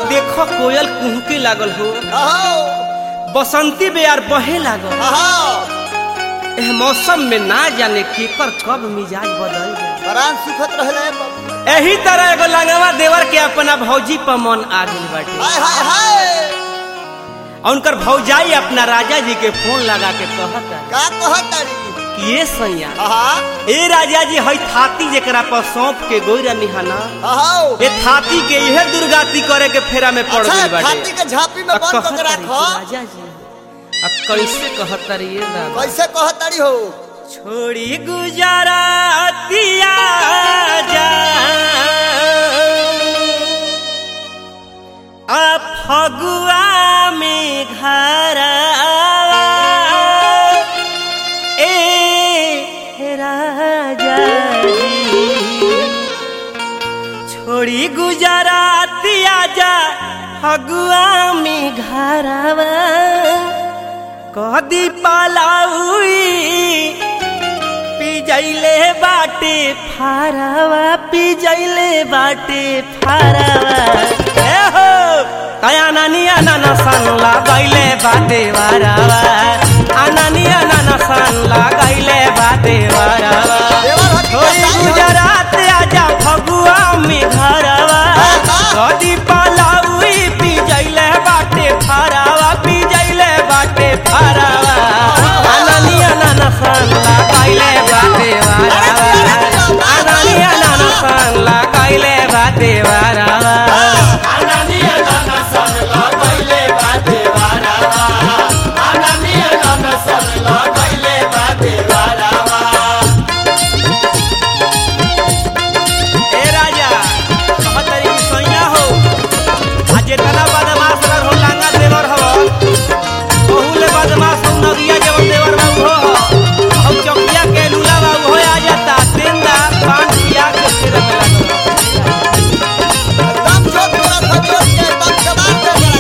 देखो कोयल कुहके लागल हो अहो बसंती बेयार बहे लागल अहो एह मौसम में ना जाने केकर कब मिजाज बदल जाए प्राण सुखत रहले बाबू एही तरह एगो लंगवा देवर के अपना भौजी पर मन आ गइल बाटे हाय हाय हाय और उनकर भौजाई अपना राजा जी के फोन लगा के कहता का कहत तारी कि ये सैया हाँ ए राजा जी हई थाती जेकरा पर सौंप के गोइरा निहाना अहो ए थाती के इहे दुर्गाती करे के फेरा में पड़ अच्छा गइल बाटे छाती के झांपी में आ बंद कहत कर तारी कि रखो राजा जी आ कैसे कहत तारी ये दादा कैसे कहत तारी हो छोड़ी गुजरातिया जा आ फगुआ में घर ए राजा जी छोड़ी गुजरातिया जा फगुआ में घरवा कदी पालाउई पिजैले बाटे फारावा पिजैले बाटे फारावा ए हो कया नानिया नाना सन लागैले बाटे वारावा अनानिया नाना सन लागैले बाटे वारावा देवर हटी थोड़ी बताई हो। गुजरात आजा फगुआ में घरवा कदी पालाउई पिजैले बाटे फारावा पिजैले बाटे फारावा अनानिया नाना सन लागैले बाटे वारावा अनानिया नाना सन लागैले बाटे वारावा ए राजा कहतरी कि सैया हो आ जेतना बदमाश रह हो लांगा देवर हो बहुले बदमाश हो नगिया जवन देवर बाबू हो हम चौकिया के लूला बाबू हो आ जाता तेंदा पान पिया के फिर लागल एकदम जोत तोरा खजोत के एकदम जवान दे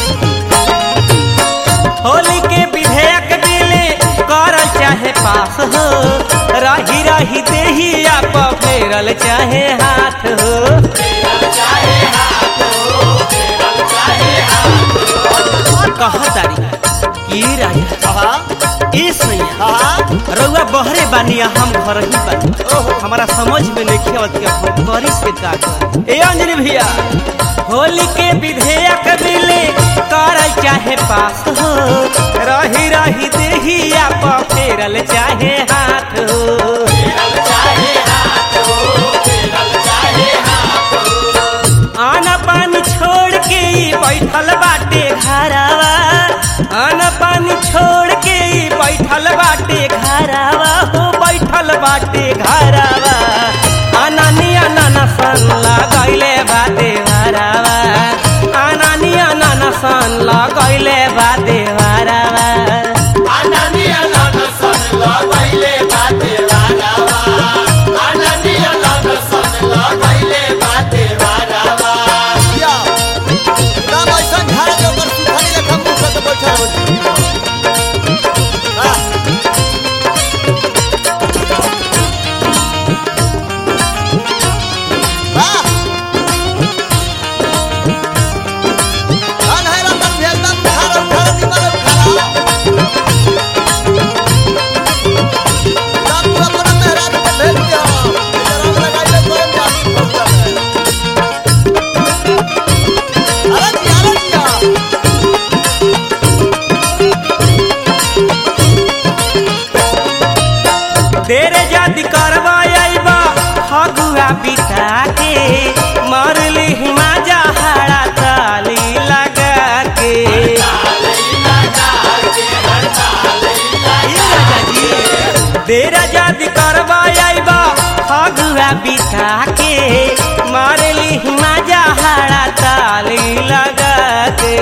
रखे होली के विधेयक दिले कर चाहे पास हो रही रही देही आप फेरल चाहे हाथ हो कहतारी की राजा हाँ ए सैया हाँ रउआ बहरे बानी आ हम घर ही बानी ओहो। हमारा समझ में नहीं आवत कि हम करी से का करी। ए अंजलि भैया होली के विधेयक मिले कर चाहे पास हो रही रही देही आप फेरल चाहे हाथ हो आना पानी छोड़ के ई बैठल बाटे घरावा आना पानी छोड़ के ई बैठल बाटे घरावा हो बैठल बाटे घरावा अनानिया नाना सन लगैले बाटे घरावा अनानिया नाना सन लगैले बाटे घरावा या एकदम ऐसा झाड़ के ऊपर सुखानी लेखा मुंह से बैठा हो हाँ वाह धन है रतन भी एकदम झाड़ उठा निमल उठा सब तू अपना मेहरारू के भेज दिया जरा लगाइले कोई जाती पहुंचा अरे जी अरे जी तेरे जाति करवा आइबा फगुआ बिता के मारली हिमाजा हाड़ा ताली लगा के ई राजा जी, तेरा जाति करवा आइबा फगुआ बिता के मारली हिमाजा हाड़ा ताली लगा के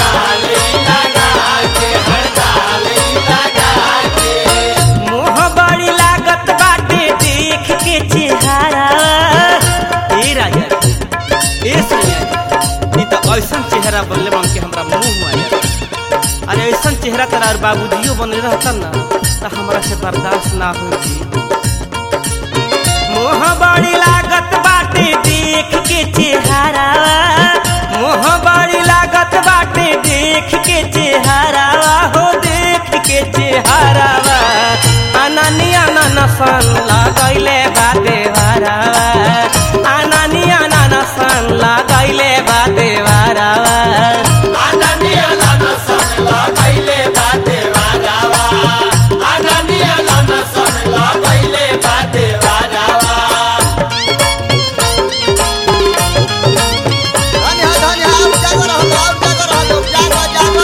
मोह बड़ी लागत बाटे देख के चेहरा ए राजा ए सैया ई त ऐसन चेहरा बनले बन के हमरा मुंह में आ जाता अरे ऐसन चेहरा तोरा और बाबूजियो बनले रहता ना त हमरा से बर्दाश्त ना होई मोह बड़ी लागत बाटे देख के चेहरावा मोह बड़ी लागत बाटे देख के चेहरावा हो देख के चेहरावा अननी अनसन लगैले बाते हरावा अननी अनसन लगैले बाते हरावा धन्य है, धन्य है, आप जागो रहो, आप जागो रहो लोग, जागो, जागो।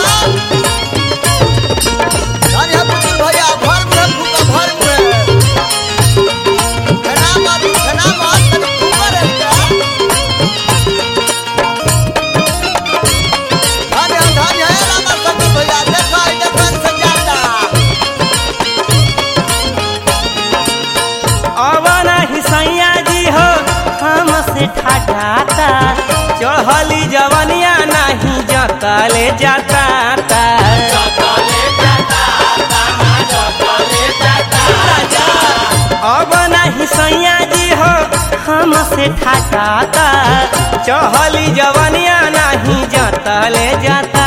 धन्य है, पुतुल भैया, भर मुहे फूका, भर मुहे। खना मत, खना मत, तनी फूका रही का। धन्य है, धन्य है, रामा शंकर भैया, देखो, ई देखो, ई संजाता। अब नहीं सैया जी हो हमसे ठाठाता चढ़ली जवनिया नहीं जतले जाता अब नहीं सैया जी हो हमसे ठाठाता चढ़ली जवनिया नहीं जतले जाता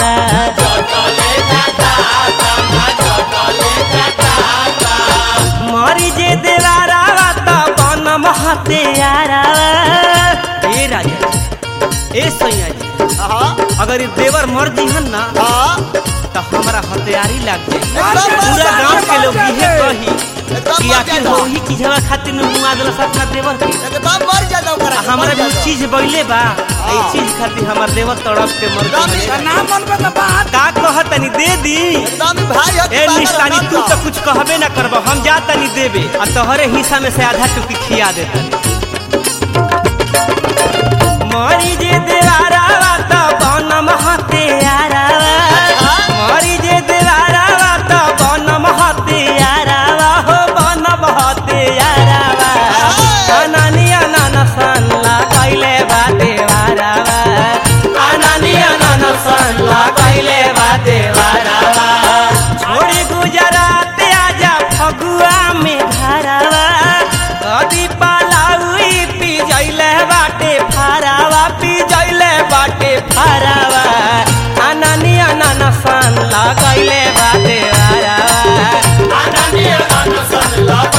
मरी जे देवारावा त बनम हत्यारावा ए राजा जी, ए सैया जी हाँ, अगर ये देवर मर जीहन ना हाँ, तो हमारा हथियारी लग जाए एकदम पूरा मर गांव के लोग जाए। इहे कही एकदम कि मर आखिर जाएगा। हो ही चीजवा खातिर न मुआ देलस अपना देवर के एकदम मर जाता ओकरा आ के, हमरा मर भी जाता। चीज बइले बा ई हाँ। चीज खातिर हमार देवर तड़प के मर एकदम गइल ही- नाम मन पे बात का कहतनी दे दी एकदम ही भाई है कि ए पागल निशानी है, तू मत तो कर। कुछ कहबे ना करब हम जा तनी देबे आ तोहरे हिस्सा में से आधा टुकी खिया देता मरी जे देवारावा त बनम हत्यारावा मरी जे देवारावा त बनम हत्यारावा हो बनम हत्यारावा अनानी अनानसन लगैले बा देवारावा अनानी अनानसन लगैले बा देवारावा छोड़ी गुजरात आजा फगुआ में घरवा कदी पालाउई पी जइले बाटे फारावा पी जइले बाटे फारावा अनानी अनानसन लगैले बाटे फारावा अनानी अनानसन